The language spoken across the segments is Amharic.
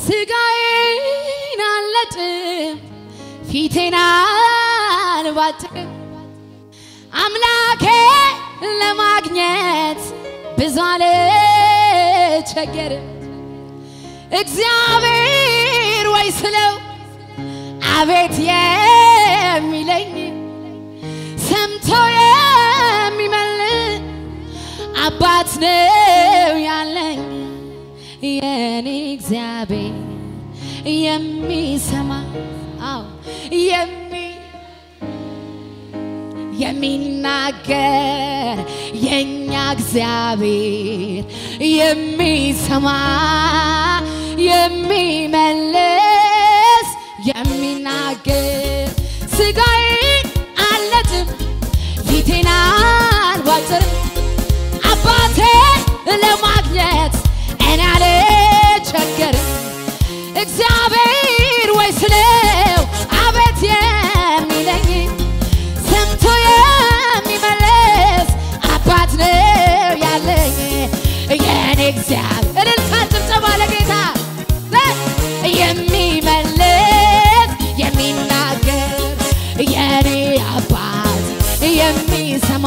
ስጋዬን አልለጥም ፊቴን አልባጥም አምላኬ ለማግኘት ብዙ አልቸገርም እግዚአብሔር ወይ ስለው አቤት የሚለኝ ሰምቶ የሚመልስ አባት ነው ያለኝ የኔ እግዚአብሔር የሚሰማ አዎ የሚ የሚናገር የኛ እግዚአብሔር የሚሰማ የሚመልስ የሚናገር ስጋዬን አልለጥም ፊቴን አልቧጥርም አባቴ ለማግኘት እኔ አልቸገርም እግዚአብሔር ወይ ስለው አቤት የሚለኝ ሰምቶ የሚመለስ አባት ነው ያለኝ የኔ እግዚአብሔር እልልታ ጭብጨባ ለጌታ የሚመልስ የሚናገር የኔ አባት የሚሰማ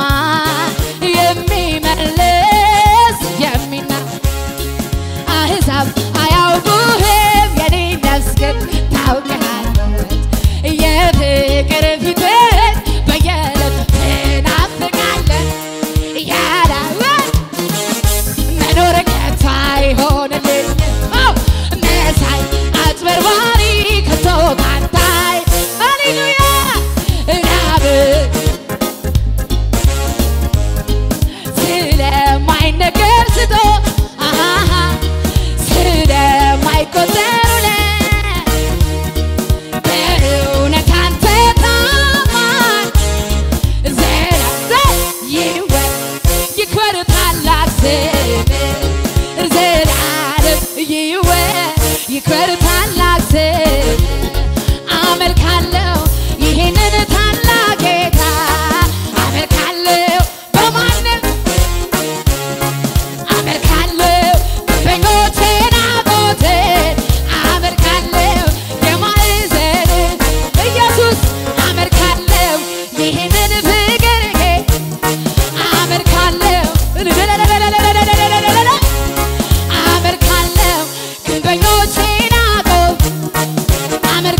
የሚመልስ የሚና አሕዛብ አያውቁህም የኔ ነፍስ ግን ታውቅሃለች የፍቅር ፊትህን በየዕለቱ ትናፍቃለህ ያላወ መኖር ከቶ አይሆንልኝም አዎ መሳይ አጭበርባሪ ከቶ ካንታይ ሃሌሉያ ራብ ስለማይነገር ስቶ አሃሃ ስለማይቆጠር ውለት በእውነት አንተ ታማኝ ዘላለም ይወ- ይክበር ታላቅ ስምህ ዘላለም ይወ- ይክበር ታላቅ ስምህ አመልካለሁ ይህንን ታላቅ ጌታ አመልካለሁ በማንም አመልካለሁ ግንበኞቼን አቦቴን አመልካለሁ የማዕዘን ኢየሱስ አመልካለሁ ይህንን ፍቅር አመልካለሁ አመልካለሁ ግንበኞቼን አቆም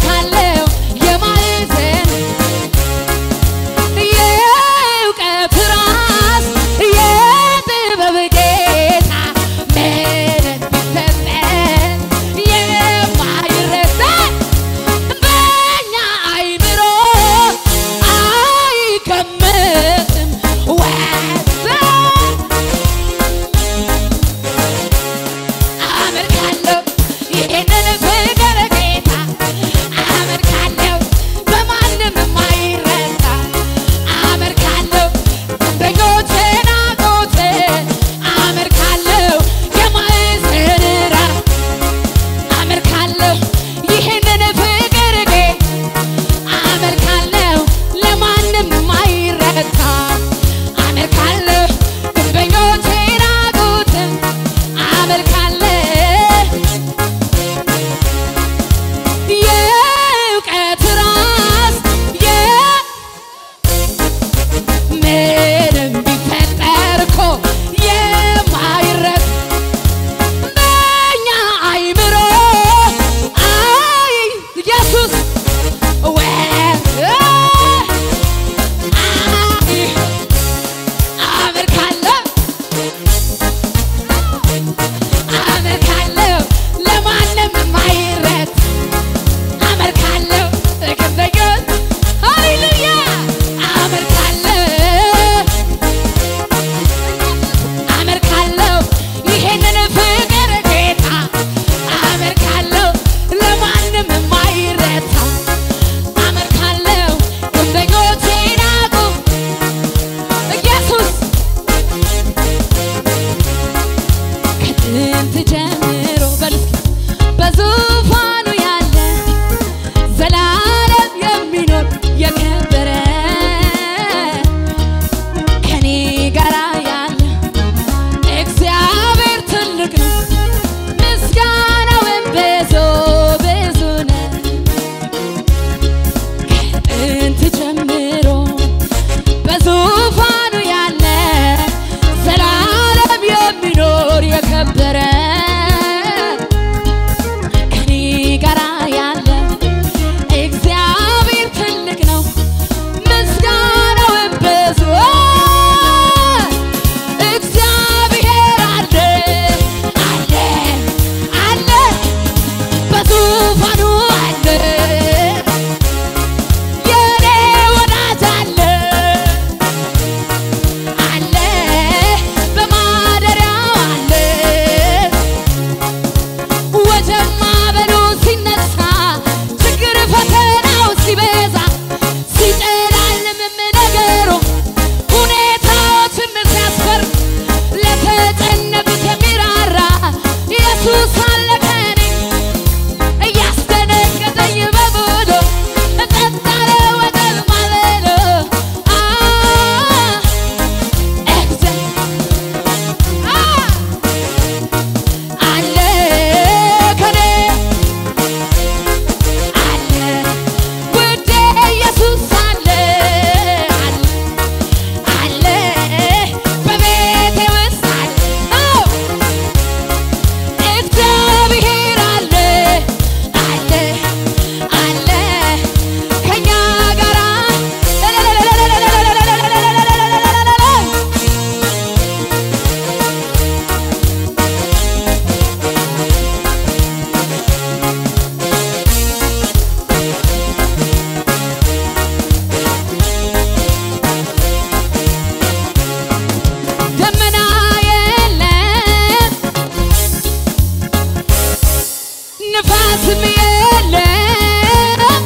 ንፋስም የለም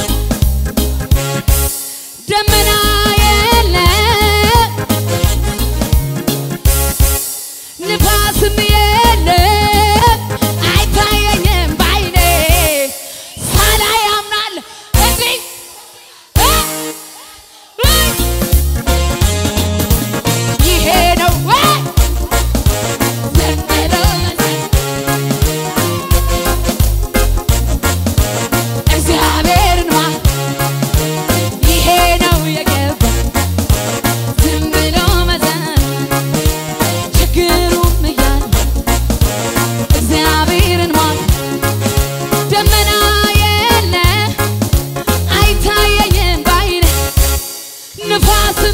ደመና የለም ንፋስም የለም አይታየኝም ባይኔ ሳላይ አምናለሁ እንዲህ እ እ ይሄ ነው ወይ ዘንድሮ እግዚአብሔርን ማ ይሄ ነው የገባ ዝም ብሎ መዘን ችግሩም እያለ እግዚአብሔርን ማ ደመና የለ አይታየኝም ባይነ ንፋስም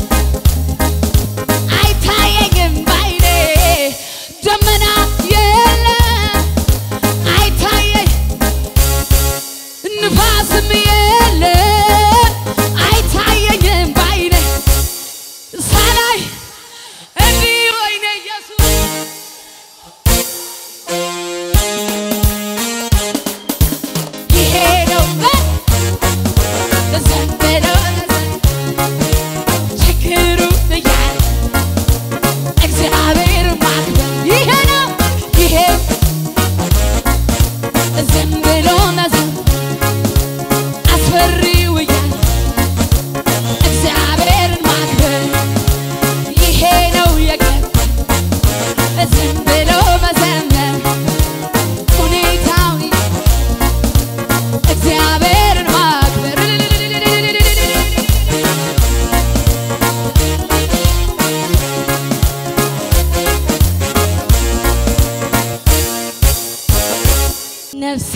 አይታየኝም ባይኔ ደመና የለ አይታየኝ ንፋስም የለ አይታየኝም ባይኔ ሳላይ እንዲህ ወይኔ ኢየሱስ ይሄ ነው ዘንበሎ ችግሩ እያለ እግዚአብሔር ማክበር ይሄ ነው ይሄ ዝም ብሎ መዝሙር አስፈሪው እያለ እግዚአብሔርን ማክበር ይሄ ነው የገባ ዝም ብሎ መዘመር ሁኔታው እግዚአብሔርን ማክበር ነፍሴ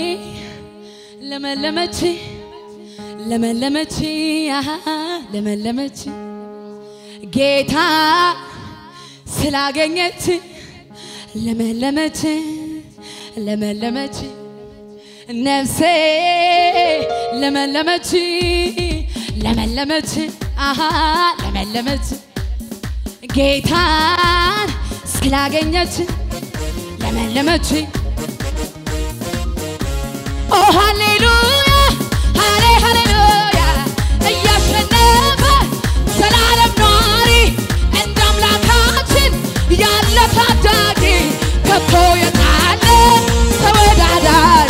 ለመለመች ለመለመች አሃ ለመለመች ጌታ ስላገኘች ለመለመች ለመለመች ነፍሴ ለመለመች ለመለመች አሃ ለመለመች ጌታን ስላገኘች ለመለመች ኦ ሃሌሉያ ሃሌ ሃሌሉያ እያሸነፈ ዘላለም ኗሪ እንደ አምላካችን ያለ ታዳጊ ከቶ የታለ ተወዳዳሪ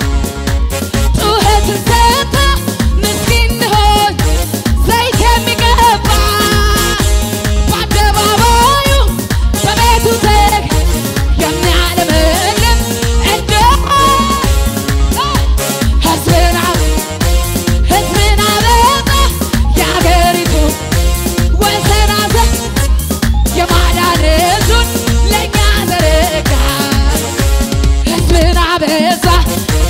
ጩኸትን ሰምታ ምስኪን ሆይ ዘይት የሚቀባ በአደባባዩ በቤቱ ዘግ የሚያለመልም እንደ ሕዝብን አ- ሕዝብን አበዛ የአገሪቱ ወሰን አዘ- የማዳን እጁን ለእኛ ዘረጋ ሕዝብን አበዛ